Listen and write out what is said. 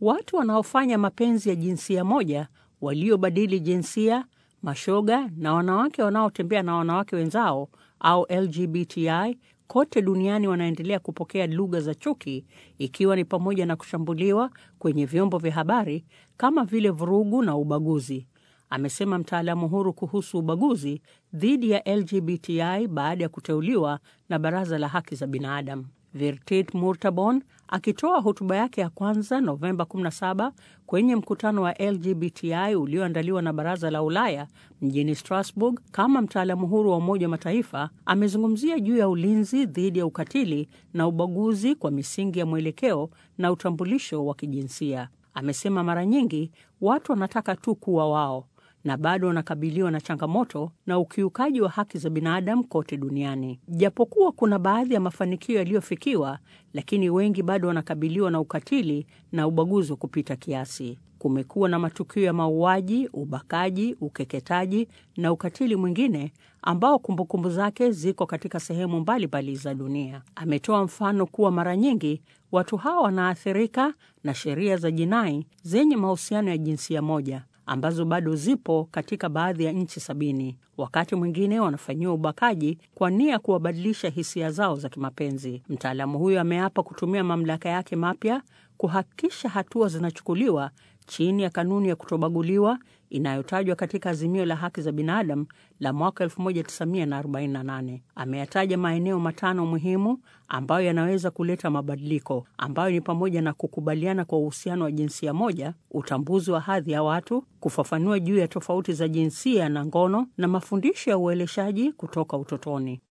Watu wanaofanya mapenzi ya jinsia moja, waliobadili jinsia, mashoga na wanawake wanaotembea na wanawake wenzao au LGBTI kote duniani wanaendelea kupokea lugha za chuki, ikiwa ni pamoja na kushambuliwa kwenye vyombo vya habari kama vile vurugu na ubaguzi, amesema mtaalamu huru kuhusu ubaguzi dhidi ya LGBTI baada ya kuteuliwa na Baraza la Haki za Binadamu. Virtit Murtabon akitoa hotuba yake ya kwanza Novemba 17 kwenye mkutano wa LGBTI ulioandaliwa na Baraza la Ulaya mjini Strasbourg kama mtaalamu huru wa Umoja wa Mataifa, amezungumzia juu ya ulinzi dhidi ya ukatili na ubaguzi kwa misingi ya mwelekeo na utambulisho wa kijinsia. Amesema mara nyingi watu wanataka tu kuwa wao na bado wanakabiliwa na changamoto na ukiukaji wa haki za binadamu kote duniani. Japokuwa kuna baadhi ya mafanikio yaliyofikiwa, lakini wengi bado wanakabiliwa na ukatili na ubaguzi wa kupita kiasi. Kumekuwa na matukio ya mauaji, ubakaji, ukeketaji na ukatili mwingine ambao kumbukumbu zake ziko katika sehemu mbalimbali za dunia. Ametoa mfano kuwa mara nyingi watu hawa wanaathirika na sheria za jinai zenye mahusiano ya jinsia moja ambazo bado zipo katika baadhi ya nchi sabini. Wakati mwingine wanafanyiwa ubakaji kwa nia ya kuwabadilisha hisia zao za kimapenzi. Mtaalamu huyo ameapa kutumia mamlaka yake mapya kuhakikisha hatua zinachukuliwa chini ya kanuni ya kutobaguliwa inayotajwa katika Azimio la Haki za Binadamu la mwaka 1948. Ameyataja maeneo matano muhimu ambayo yanaweza kuleta mabadiliko, ambayo ni pamoja na kukubaliana kwa uhusiano wa jinsia moja, utambuzi wa hadhi ya watu, kufafanua juu ya tofauti za jinsia na ngono, na mafundisho ya ueleshaji kutoka utotoni.